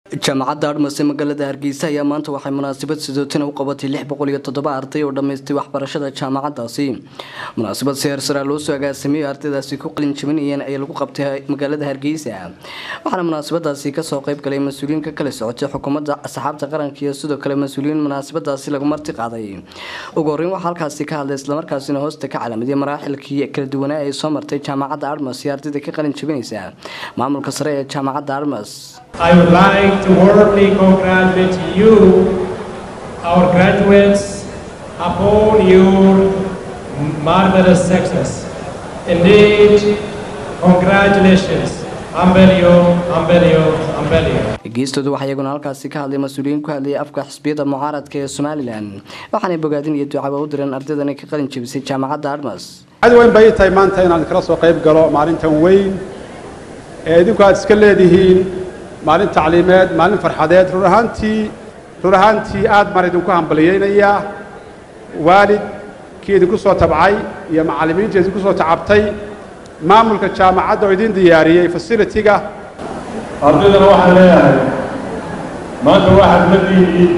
jaamacadda admas ee magaalada hargeysa ayaa maanta waxay munaasabad sidootina u qabatay lix boqol iyo toddoba arday oo dhammaystay waxbarashada jaamacadaasi munaasabad si heersaraa loo soo agaasimiyo ardaydaasi ku qalin jabinayeen ayaa lagu qabtay magaalada hargeysa waxaana munaasabadaasi kasoo qayb galay mas-uuliyiin ka kala socotay xukuumadda asxaabta qaranka iyo sidoo kale mas-uuliyiin munaasabadaasi lagu marti qaaday ugu horreyn waxaa halkaasi ka hadlay islamarkaasina hoosta ka calaamadiya maraaxilkii kala duwanaa ay soo martay jaamacadda admas iyo ardayda ka qalin jabinaysa maamulka sare ee jaamacadda admas I would like to warmly congratulate you, our graduates, upon your marvelous success. Indeed, congratulations. Ambelio, Ambelio, Ambelio. geestooda waxaa iyaguna halkaasi ka hadlay mas-uuliyiin ku hadlayay afka xisbiyada mucaaradka ee somalilan waxaanay bogaadin iyo ducaba u direen ardaydan ka qalin jebisay jaamacadda admas cad weyn bay tahay maanta inaan kala soo qayb galo maalintan weyn ee idinku aad iska leedihiin maalin tacliimeed maalin farxadeed run ahaantii run ahaantii aad baan idinku hambaliyaynayaa waalidkii idinku soo tabcay iyo macallimiintii idinku soo tacabtay maamulka jaamacadda oo idin diyaariyey fasilitiga ardaydana waxaan leeyahay maanta waxaad la diidiin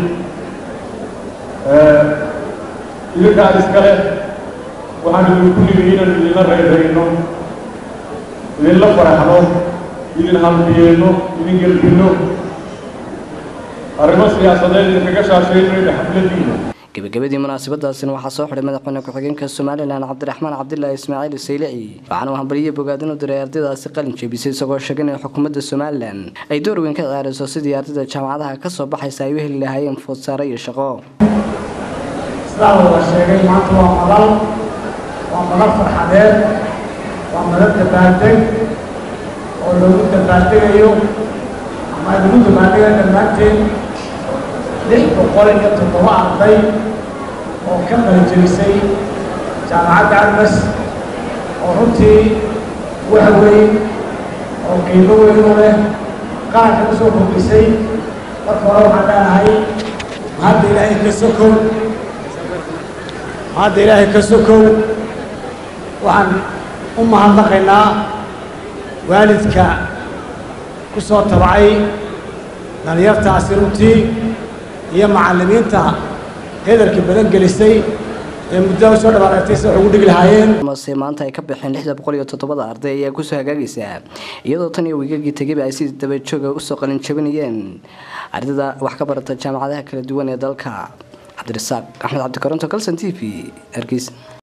idinkaan iskale waxaan idinku nimi inaan idinla reerayno idinla faraxno idin hambiyeenno idin gelbinno arrimo siyaasadeed idinkaga shaashaynayno xafladiina gebagabadii munaasabadaasina waxaa soo xidhay madaxweyne ku-xigeenka somalilan cabdiraxmaan cabdilaahi ismaaciil saylici waxaana uu hambaliyo bogaadin u diray ardaydaasi qalin jebisay isagoo sheegay in xukuumadda somalilan ay door weyn ka ciyaarayso sidii ardayda jaamacadaha ka soo baxaysa ay u heli lahaayeen foodsaare iyo shaqo sidaa wada sheegay maanta waa madal waa madal farxadeed waa madal dabaaldeg oo loogu dabaaldegayo ama lagu dabaaldegayo dhammaanteen lix boqol iyo toddoba arday oo ka qalijebisay jaamacadda admas oo runtii wax weyn oo qiimo weyn u leh qaranka u soo kordhisay marka hore waxaan leenahay mahadda ilaahay ka sokow mahadda ilaahay ka sokow waxaan u mahadnaqaynaa waalidka ku soo tabcay dhalinyartaasi runtii iyo macallimiinta hedarka badan gelisay ee muddada usoo dhawaaqatay si wax ugu dhigi lahaayeen mase maanta ay ka baxeen lixda boqol iyo toddobada arday ayaa kusoo hagaagaysa iyadoo tan iyo wiigagii tegayba ay si dabajooga usoo qalin jabinayeen ardayda wax ka barata jaamacadaha kala duwan ee dalka cabdirasaaq axmed cabdikaronto calson t v hargeysa